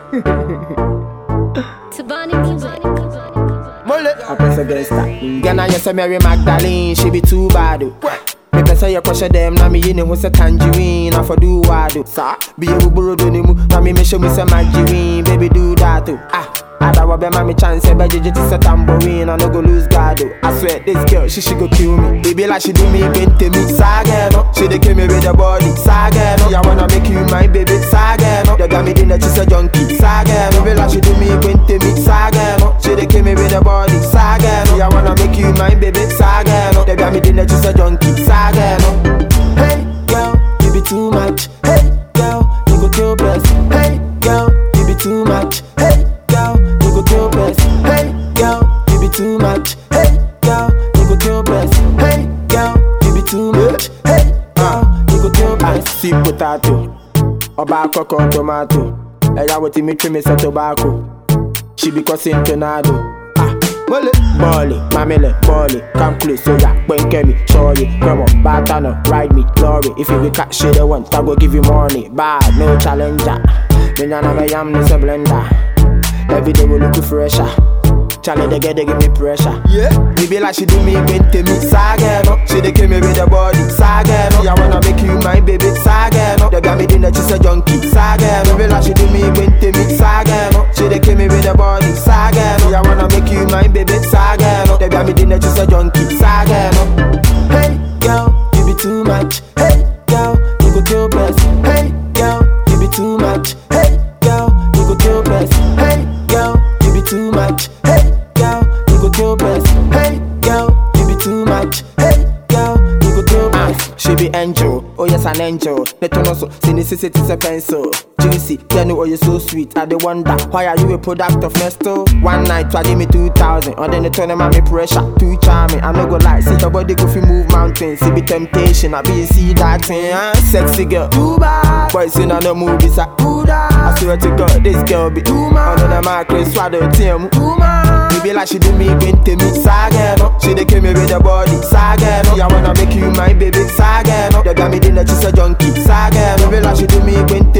Tabani music. Mole. I press against that. Ghana, you say Mary Magdalene, she be too bad. oh. Me pesa ya kwashe dem na me yini ho se tangerine I for do wado sa be a buburo do ni mu na me me show me se margarine baby do that oh ah Ada wa be ma me chance be jeje ti se tambourine I no go lose guard oh I swear this girl she she go kill me baby like she do me bente me saga no she dey kill me with the body saga no ya wanna make you my baby saga no they got me in the she's a junkie saga no baby like she do me bente me saga no she dey kill me with the body saga no ya wanna make you my baby saga no they got me in the she's a junkie saga no hey girl you be too much hey girl you go kill best hey girl you be too much hey girl you go kill best hey girl you be too much hey girl you go kill best hey girl you be too much hey girl you go kill best sweet potato ọba akọkọ tomato ẹyà wetin mi trim sẹ tobacco she be causing tornado. Ah, mole. Bọ́ọ̀lì, mamile, bọ́ọ̀lì, come close, so ya, pẹ̀nkẹ́ mi, ṣọ́ọ̀yì, grandma, bàtànà, ride me, glory. If you be catch shit they want, I go give you money. Bad, no challenger. Me nyana me yam ni se blender. Every day we look fresher. Charlie, they get they give me pressure. Yeah. We be like she do me, bente me, saga no. She dey kill me with the body, saga no. Yeah, wanna make you my baby, saga no. They got me in the she's a junkie, saga no. We be like she do me, bente me, saga no. She dey kill me with the body, saga no. Yeah, wanna make you my baby, saga no. They got me in the she's a junkie, saga no. Hey, girl, you be too much. Hey, girl, you go kill best. Hey, girl, you be too much. Hey, girl, you go kill best. Hey, girl, you be too much. Hey, girl, you go kill best. Hey, girl, you be too much. Hey, girl, you go kill best. She be angel, oh yes an angel. Neto no so, see this is it is a pencil. Juicy, tell me oh you so sweet. I dey wonder why are you a product of Nesto? One night try give me two thousand, or then they turn them on me pressure. Too charming, I no go lie. See your body go fi move mountains, see be temptation. I be see that thing, huh? sexy girl. Too bad, boys in on the movies, I do that. I swear to God, this girl be too much. Under the macro, swallow team, too much. You be like she do me, bente me, saga no. She dey kill me with the body, saga no. Yeah, wanna make you my baby, saga no. They got me in the she's a junkie, saga no. You be like she do me, bente